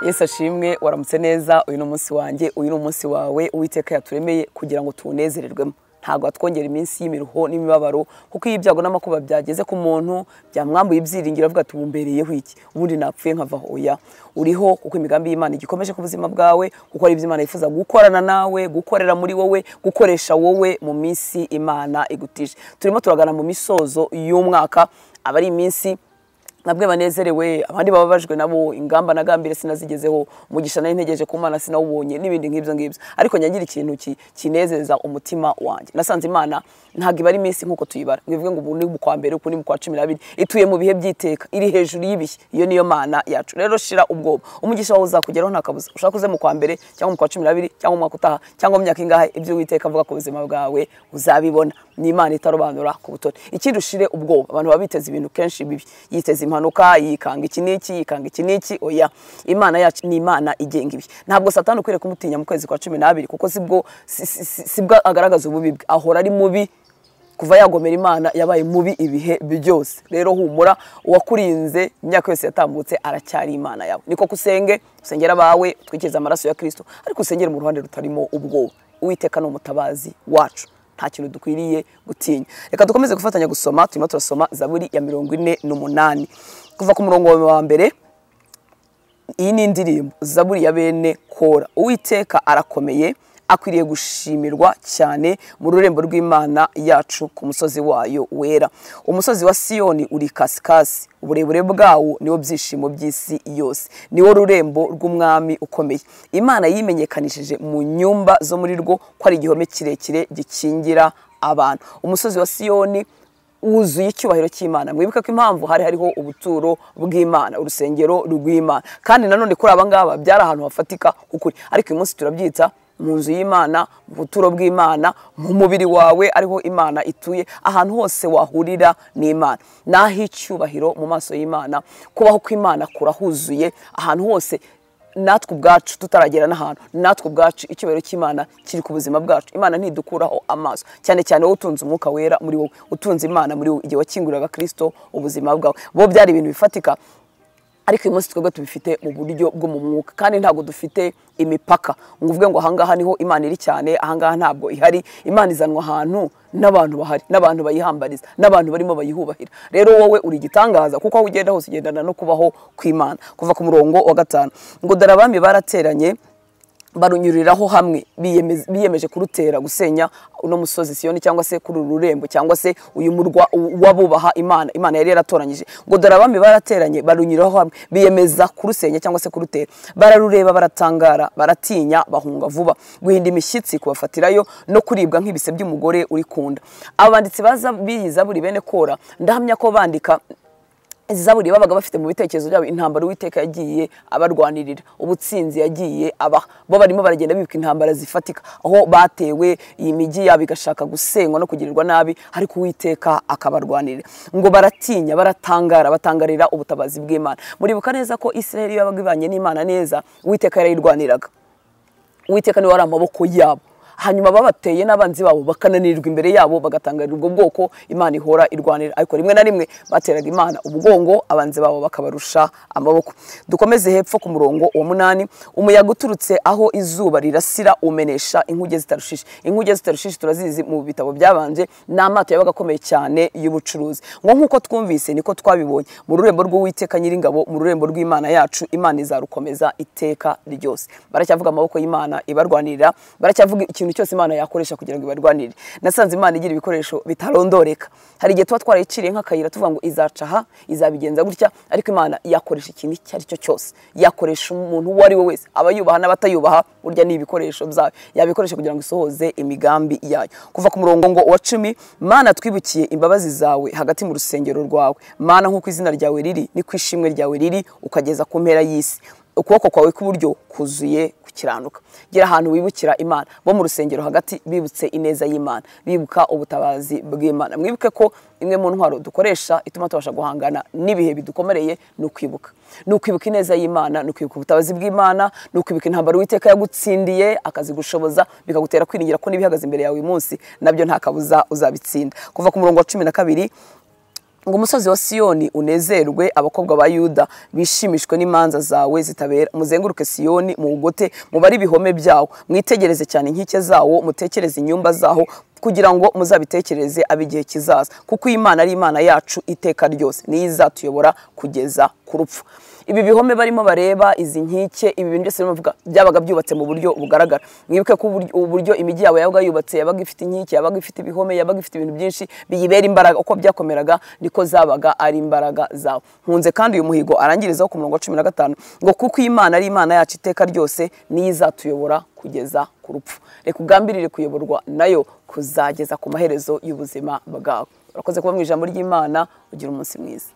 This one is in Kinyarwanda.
yesu ashimwe waramutse neza uyu ni umunsi wanjye uyu ni umunsi wawe uwiteka yaturemeye kugira ngo tuwunezererwemo ntabwo watwongera iminsi y'imiruho n'imibabaro kuko iyo ibyago n'amakuba byageze ku muntu byamwambuye ibyiringiro avuga ati bumbereyeho iki ubundi napfuye nkava hoya uriho kuko imigambi y'imana igikomeje ku buzima bwawe kuko ari ibyo imana yifuza gukorana nawe gukorera muri wowe gukoresha wowe mu minsi imana igutije turimo turagana mu misozo y'umwaka aba ari iminsi nabwe banezerewe abandi bababajwe nabo ingamba na gambire sinazigezeho umugisha nari ntegereje ku mana sinawubonye n'ibindi nk'ibyo ngibyo ariko nyagira ikintu ki- kinezeza umutima wanjye nasanze imana ntabwo iba ari iminsi nk'uko tuyibara ngo ivuge ngo ubu ni mu kwa mbere uku ni mu kwa cumi n'abiri ituye mu bihe by'iteka iri hejuru y'ibihe iyo niyo mana yacu rero shira ubwoba umugisha wawe uzakugeraho nta kabuza ushaka uze mu kwa mbere cyangwa mu kwa cumi n'abiri cyangwa mu mwaka utaha cyangwa mu myaka ingahe ibyo witeka avuga ku buzima bwawe uzabibona ni imana itarobanura ku butoni ikindi ushire ubwoba abantu baba biteze ibintu kenshi bibi yiteze impanuka yikanga iki n'iki yikanga iki n'iki oya imana yacu ni imana igenga ibi ntabwo satani ukwiriye kumutinya mu kwezi kwa cumi n'abiri kuko sibwo si- si- si- sibwo agaragaza ububi bwe ahora ari mubi kuva yagomera imana yabaye mubi ibihe byose rero humura uwakurinze imyaka yose yatambutse aracyari imana yawe niko kusenge usengera abawe utwikirize amaraso ya kirisito ariko usengere mu ruhande rutarimo ubwoba uwiteka ni umutabazi wacu nta kintu dukwiriye gutinya reka dukomeze gufatanya gusoma turimo turasoma zaburi ya mirongo ine n'umunani kuva ku murongo wa mbere iyi ni indirimbo zaburi ya bene kora uwiteka arakomeye akwiriye gushimirwa cyane mu rurembo rw'imana yacu ku musozi wayo wera umusozi wa siyoni uri kasikasi uburebure bwawo niwo byishimo by'isi yose niwo rurembo rw'umwami ukomeye imana yimenyekanishije mu nyumba zo muri rwo ko ari igihome kirekire gikingira abantu umusozi wa siyoni wuzuye icyubahiro cy'imana mwibuke ko impamvu hari hariho ubuturo bw'imana urusengero rw'imana kandi nanone kuri aba ngaba byari ahantu hafatika k'ukuri ariko uyu munsi turabyita mu nzu y'imana mu buturo bw'imana mu mubiri wawe ariho imana ituye ahantu hose wahurira n'imana ni ah'icyubahiro mu maso y'imana kubaho kw'imana kurahuzuye ahantu hose natwe ubwacu tutaragera n'ahantu natwe ubwacu icyubahiro cy'imana kiri ku buzima bwacu imana ntidukuraho amaso cyane cyane wowe utunze umwuka wera muri wowe utunze imana muri wowe igihe wakinguriraga kirisito ubuzima bwawe bo byari ibintu bifatika ariko uyu munsi twebwe tubifite mu buryo bwo mu mwuka kandi ntabwo dufite imipaka ngo uvuge ngo ahangaha niho imana iri cyane ahangaha ntabwo ihari imana izanwa ahantu n'abantu bahari n'abantu bayihambariza n'abantu barimo bayihubahira rero wowe uri igitangaza kuko aho ugenda hose ugendana no kubaho kw'imana kuva ku murongo wa gatanu ngo darabami barateranye barunyuriraho hamwe biyemez- biyemeje kurutera gusenya uno musozi siyoni cyangwa se kuri uru rurembo cyangwa se uyu murwa u- w'abubaha imana imana yari yaratoranyije ngo dore abami barateranye barunyuriraho hamwe biyemeza kurusenya cyangwa se kurutera bararureba baratangara baratinya bahunga vuba guhinda imishyitsi kubafatirayo no kuribwa nk'ibise by'umugore uri kunda abanditsi baza biyi zaburi bene kora ndahamya ko bandika izi zaburi babaga bafite mu bitekerezo byabo intambara uwiteka yagiye abarwanirira ubutsinzi yagiye abaha bo barimo baragenda bibuka intambara zifatika aho batewe iyi migi yabo igashaka gusenywa no kugirirwa nabi ariko uwiteka akabarwanirira ngo baratinya baratangara batangarira ubutabazi bw'imana muribuka neza ko israheli yabaga ibanye n'imana neza uwiteka yarayirwaniraga uwiteka niwe wari amaboko yabo hanyuma babateye n'abanzi babo bakananirwa imbere yabo bagatangarira ubwo bwoko imana ihora irwanira ariko rimwe na rimwe bateraga imana umugongo abanzi babo bakabarusha amaboko dukomeze hepfo ku murongo wa munani umuyaga uturutse aho izuba rirasira umenesha inkuge zitarushishe inkuge zitarushishe turazizi mu bitabo byabanje ni amato yabaga akomeye cyane y'ubucuruzi ngo nk'uko twumvise niko twabibonye mu rurembo rw'uwiteka nyiringabo mu rurembo rw'imana yacu imana izarukomeza iteka ryose baracyavuga amaboko y'imana ibarwanirira baracyavuga ikintu cyose imana yakoresha kugira ngo ibarwanire nasanze imana igira ibikoresho bitarondoreka hari igihe tuba twarayiciriye nk'akayira tuvuga ngo izaca aha izabigenza gutya ariko imana yakoresha ikintu icyo ari cyo cyose yakoresha umuntu uwo ari we wese abayubaha n'abatayubaha burya ni ibikoresho byayo yabikoresha kugira ngo isohoze imigambi yayo kuva ku murongo ngo wa cumi mana twibukiye imbabazi zawe hagati mu rusengero rwawe mana nk'uko izina ryawe riri niko ishimwe ryawe riri ukageza ku mpera y'isi ukuboko kwawe kw'iburyo kuzuye gukiranuka gira ahantu wibukira imana bo mu rusengero hagati bibutse ineza y'imana bibuka ubutabazi bw'imana mwibuke ko imwe mu ntwaro dukoresha ituma tubasha guhangana n'ibihe bidukomereye ni ukwibuka ni ukwibuka ineza y'imana ni ukwibuka ubutabazi bw'imana ni ukwibuka intambara uwiteka yagutsindiye akazigushoboza bikagutera kwiringira ko n'ibihagaze imbere yawe uyu munsi nabyo nta kabuza uzabitsinda kuva ku murongo wa cumi na kabiri ngo umusozi wa siyoni unezerwe abakobwa ba yuda bishimishwe n'imanza zawe zitabera muzenguruke siyoni muwugote mubare ibihome byawo mwitegereze cyane inkike zawo mutekereze inyumba zaho kugira ngo muzabitekereze ab'igihe kizaza kuko iyi Imana ari imana yacu iteka ryose niyo izatuyobora kugeza ku rupfu ibi bihome barimo bareba izi nkike ibi bintu byose bavuga byabaga byubatse mu buryo bugaragara mwibuke ko uburyo- uburyo imijyi yawe yabaga yubatse yabaga ifite inkike yabaga ifite ibihome yabaga ifite ibintu byinshi biyibera imbaraga uko byakomeraga niko zabaga ari imbaraga zawe nkunze kandi uyu muhigo arangirizaho ku murongo wa cumi na gatanu ngo kuko iyi Imana ari imana yacu iteka ryose niyo izatuyobora kugeza ku rupfu reka ugambirire kuyoborwa nayo kuzageza ku maherezo y'ubuzima bwawe urakoze kuba mu ijambo ry'imana ugira umunsi mwiza